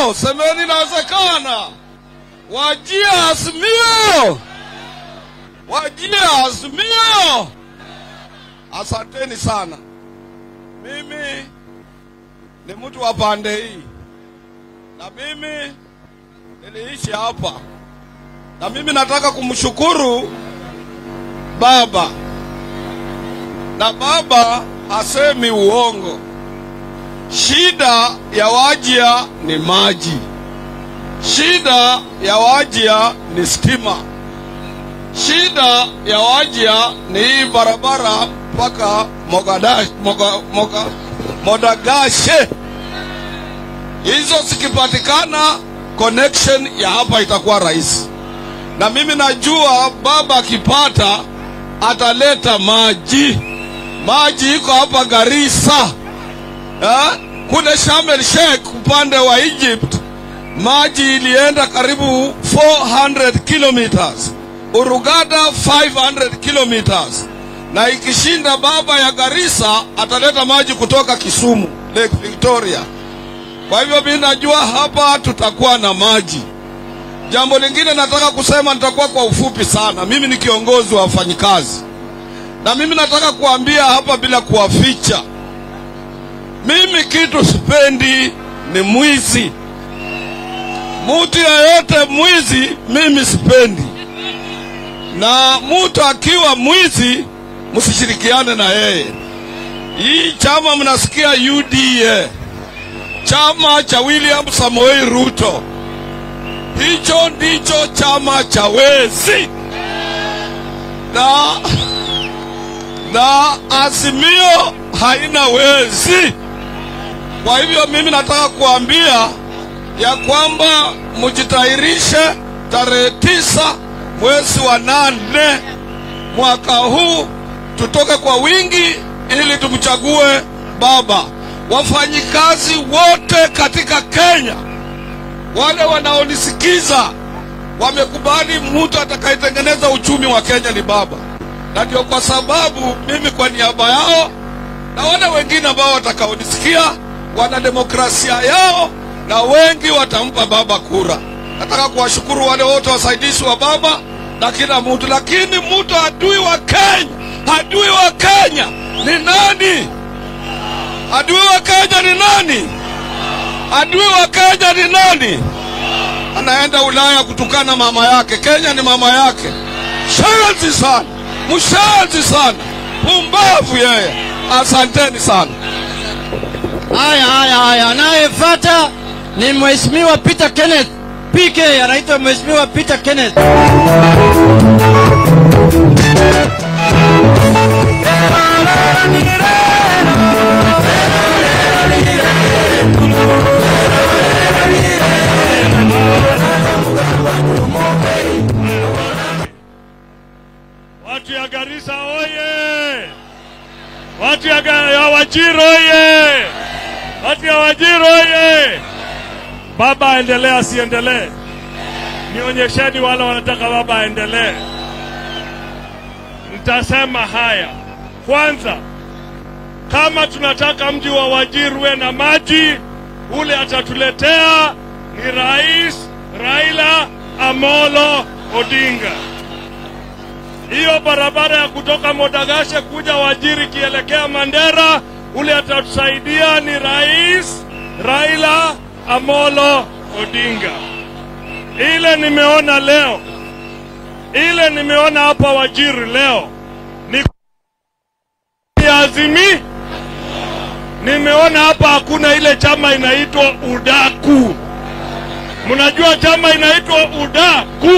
Azimio, semeni inawezekana. Wajia Azimio, wajia Azimio. Asanteni sana. Mimi ni mtu wa pande hii, na mimi niliishi hapa, na mimi nataka kumshukuru baba, na baba hasemi uongo. Shida ya Wajia ni maji, shida ya Wajia ni stima, shida ya Wajia ni hii barabara mpaka Mogadash, Moga, Moga, Modagashe. Hizo zikipatikana, connection ya hapa itakuwa rahisi, na mimi najua baba akipata ataleta maji. Maji iko hapa Garissa eh? Kule Sharm el Sheikh upande wa Egypt maji ilienda karibu 400 kilometers, Urugada 500 kilometers, na ikishinda baba ya Garissa ataleta maji kutoka Kisumu Lake Victoria. Kwa hivyo mimi najua hapa tutakuwa na maji. Jambo lingine nataka kusema, nitakuwa kwa ufupi sana. Mimi ni kiongozi wa wafanyikazi, na mimi nataka kuambia hapa bila kuwaficha, mimi kitu sipendi ni mwizi. Mtu yeyote mwizi mimi sipendi, na mtu akiwa mwizi msishirikiane na yeye. Hii chama mnasikia UDA, chama cha William Samoei Ruto, hicho ndicho chama cha wezi na, na Azimio haina wezi. Kwa hivyo mimi nataka kuambia ya kwamba mjitayarishe tarehe tisa mwezi wa nane mwaka huu, tutoke kwa wingi ili tumchague baba. Wafanyikazi wote katika Kenya, wale wanaonisikiza, wamekubali mtu atakayetengeneza uchumi wa Kenya ni baba, na ndio kwa sababu mimi kwa niaba yao na wale wengine ambao watakaonisikia wana demokrasia yao na wengi watampa baba kura. Nataka kuwashukuru wale wote wasaidizi wa baba na kila mtu, lakini mtu adui wa Kenya, adui wa Kenya ni nani? Adui wa Kenya ni nani? Adui wa Kenya ni nani? Anaenda Ulaya kutukana mama yake. Kenya ni mama yake. Shenzi sana, mshenzi sana, pumbavu yeye. Asanteni sana. Haya, haya, haya. Anayefuata ni Mheshimiwa Peter Kenneth PK, anaitwa Mheshimiwa Peter Kenneth. Watu ya Garissa oye! Watu ya, Ga- ya Wajir oye! Watu ya Wajir oye! Baba aendelee asiendelee? Nionyesheni wale wanataka baba aendelee. Nitasema haya kwanza, kama tunataka mji wa Wajir uwe na maji, ule atatuletea ni Rais Raila Amolo Odinga. Hiyo barabara ya kutoka Modagashe kuja Wajiri kielekea Mandera, ule atatusaidia ni Rais Raila Amolo Odinga. Ile nimeona leo, ile nimeona hapa Wajiri leo ni ya Azimi. Nimeona hapa hakuna ile chama inaitwa Udaku. Mnajua chama inaitwa Udaku?